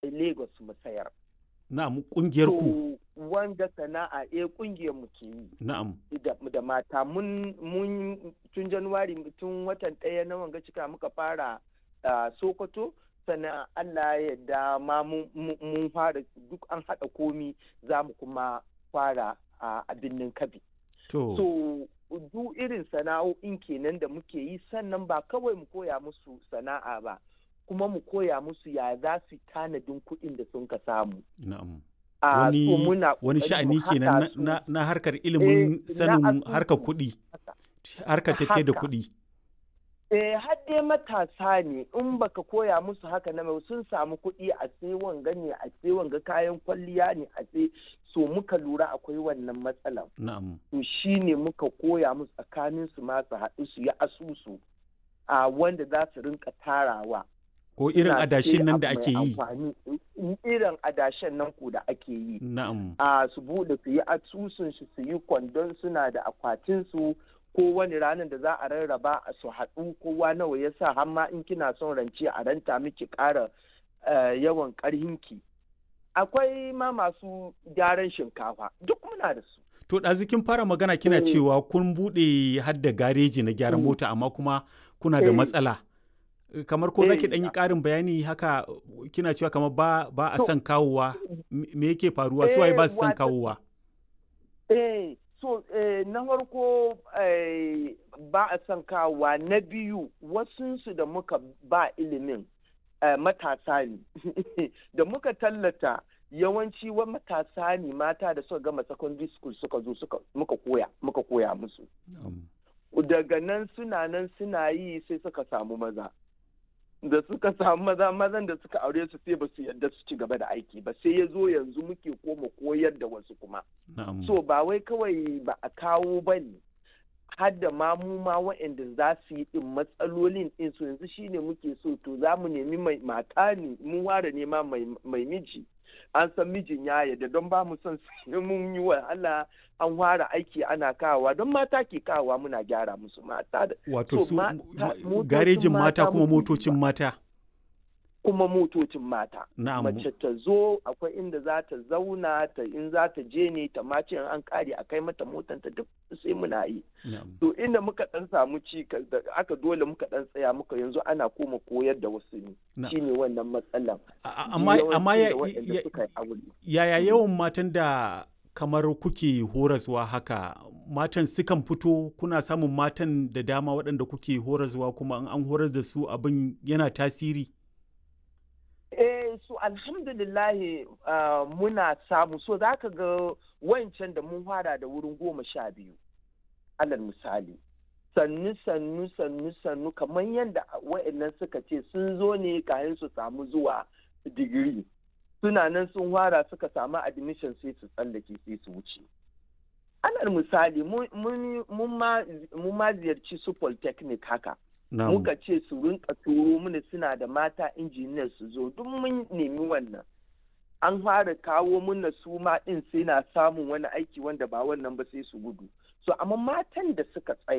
kai lagos mu sayar na'am kungiyar ku to wanda sana'a eh kungiyar mu ke yi na'am da, da mata mun mun tun januwari tun watan ɗaya na wanga cika muka fara uh, sokoto sannan allah ya yarda ma mun mun fara duk an haɗa komi za mu kuma fara uh, a birnin kabi to so duk irin sana'o'in kenan da muke yi sannan ba kawai mu koya musu sana'a ba kuma mu koya musu ya za su tanadin kuɗin da sun ka samu na'am a wani so muna wani ƙoƙari sha'ani mu kenan haɗa na, su. na, na harkar ilimin Eh, na sanin asusu. harkar kuɗi harkar tafiye da Haka. kuɗi Eh, har dai matasa ne in baka koya musu haka na mai sun samu kuɗi a sai wanga ne a sai wanga kayan kwalliya ne a sai so muka lura akwai wannan matsalan na'am to shi ne muka koya musu tsakanin su ma su haɗu su yi asusu a wanda za su rinka tarawa ko irin Suna adashin sai nan da abu ake mai yi amfani. irin adashen nan ku da ake yi na'am a su bude su yi asusun shi su yi kwandon suna da akwatin su ko wani ranar da za a rarraba a su haɗu kowa nawa ya sa har ma in kina son rance a ranta miki ƙara eh, yawan ƙarhinki akwai ma masu gyaran shinkafa duk muna da su to ɗazu kin fara magana kina Eh. cewa kun buɗe har da gareji na gyaran Mm. mota amma kuma kuna da Eh. matsala kamar ko zaki Eh. ɗan yi ƙarin bayani haka kina cewa kamar ba ba a To. son kawowa me me yake faruwa su waye ba su son wata- kawowa eh so eh, na farko eh, ba a son kawowa na biyu wasunsu da muka ba ilimin eh, matasa ne da muka tallata yawanci wa matasa ne mata da suka gama secondary school suka zo suka muka koya muka koya musu Na'am. daga nan suna nan suna yi sai suka samu maza da suka samu maza mazan da suka aure su sai ba su yarda su ci gaba da aiki ba sai ya zo yanzu muke koma koyar da wasu kuma na'am so ba wai kawai ba a kawo ba ne har da ma mu ma waɗanda za su yi ɗin matsalolin ɗin su yanzu shine muke so to za mu nemi mai mata ne mun ware nema mai mai miji an san mijin ya yarda don ba mu son sai mun yi wa Allah an ware aiki ana kawowa don mata ke kawowa muna gyara musu mata da wato so su ma- m- ta- m- motocin garejin mata mata kuma muke yi motocin ba. mata kuma motocin mata na'am mace ta zo akwai inda za ta zauna ta in za ta je ne ta mace in an kare a kai mata motanta duk sai muna yi na'am to inda muka dan samu ci da aka dole muka dan tsaya muka yanzu ana koma koyar da wasu ne Na- shine wannan matsalan A- a- amma amma ya, Yawanci da waɗanda ya- suka yi aure yaya yawan matan da kamar kuke horaswa haka matan sukan fito kuna samun matan da dama waɗanda kuke horaswa kuma in an horar da su abin yana tasiri eh so alhamdulillahi ah, muna samu so za ka ga wancan da mun fara da wurin goma sha biyu alal misali sannu sannu sannu sannu kamar yadda wa'annan suka ce sun zo ne kayan su samu zuwa digiri suna nan sun fara suka samu admission sai su tsallake sai su wuce alal misali mun- mun mun ma- mun ma ziyarci su polytechnic haka na'am muka ce su rinka turo mana suna da mata injiniyar su zo duk mun nemi wannan an fara kawo mana su ma din sai na samun wani aiki wanda ba wannan ba sai su gudu so amma matan da suka tsaya